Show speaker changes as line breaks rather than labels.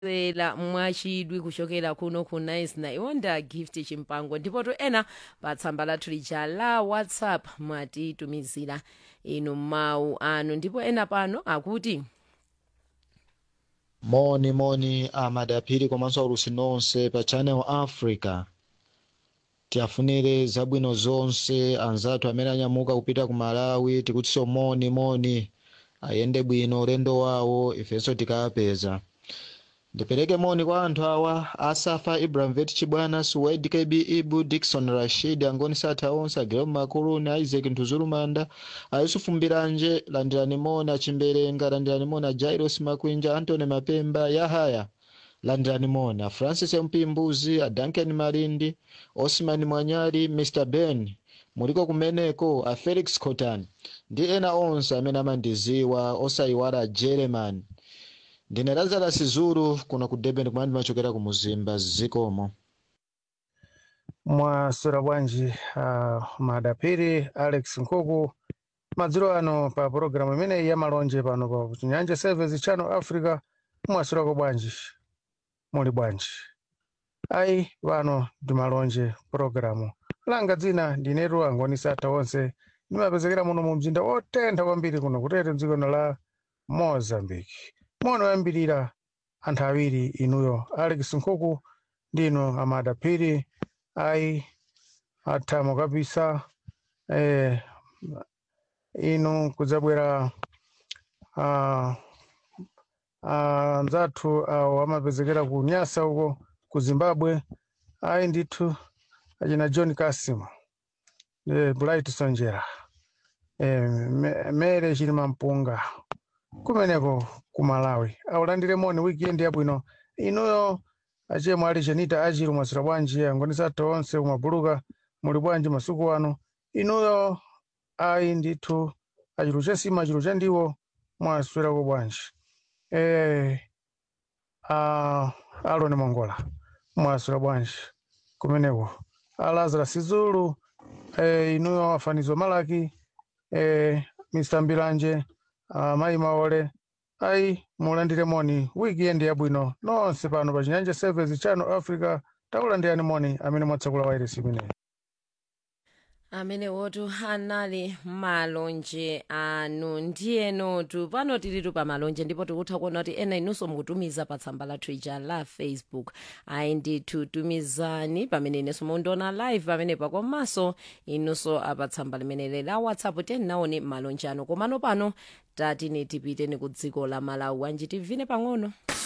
ela mwachidwi kuchokera kuno ku nice na iwonda gift chimpango ndipo to ena pa tsamba lathu lija la whatsapp mwatitumizira inu mawu anu ndipo ena pano akuti
moni moni amadaphiri komanso aulusi nonse pa channel africa tiafunire zabwino zonse anzathu amene anyamuka kupita ku malawi tikutinso moni moni ayende bwino ulendo wawo ifenso tikapeza ndipereke moni kwa anthu awa asafa ibrahimovich chibwana suwaid kb ibu dikson rashid angoni satha onse agilom makuluni isaac ntuzulumanda ayusufu mbiranje landirani moni achimberenga landirani moni ajairos makwinja antony mapemba yahaya landirani moni afrancis mpimbuzi adanken malindi osman mwanyali mr ben muliko kumeneko a felix cotan ndi ena onse amene amandiziwa osayiwala a german ndine lazarus zulu kuno ku durban kumene ndimachokera ku muzimba zikomo
mwaswera bwanji uh, madapiri alex nkuku madzulo ano pa pologalamu imeneyi ya malonje pano pa chinyanja service channel africa mwaswerako bwanji muli bwanji ayi pano ndi malonje pologalamu langa dzina ndinetu angoni satha onse ndimapezekera muno mu mzinda otentha kwambiri kuno kutete mdziko la mozambique mono yambirira anthu awiri inuyo alex nkuku ndino amada phiri ayi athamo kabisa eh, inu kudzabwera ah, ah, anzathu awo amapezekera ku nyasa uko ku zimbabwe ayi ndithu achina john kasim eh, bright sonjera eh, Me- mere chilima mpunga kumeneko ku malawi aulandire moni weekend yabwino inuyo achemwe ali chenita achiru mwasira bwanji angoni satha onse kumabuluka muli bwanji masiku ano inuyo ayi ndithu achiru chasima achiru chandiwo mwaswerako bwanji eh, ah, aloni mongola mwaswera bwanji kumeneko alazara sizulu eh, inuyo afanizo malaki eh, mr mbiranje uh, mayi maole ayi mulandire moni weekend yabwino nonse pano pa chinyanja service channel africa takulandirani moni amene mwatsekula wairesi imeneyi
amene wotu anali malonje anu ndiyenotu pano tilitu pa malonje ndipo tikutha kuona kuti ena inunso mukutumiza pa tsamba lathu ija la facebook ayi ndithu tumizani pamene inenso mundiona live pamenepa komanso inunso apa tsamba limeneli la whatsapp tenaone malonje anu komano pano tatine tipiteni ku dziko la malawi anji tivine pang'ono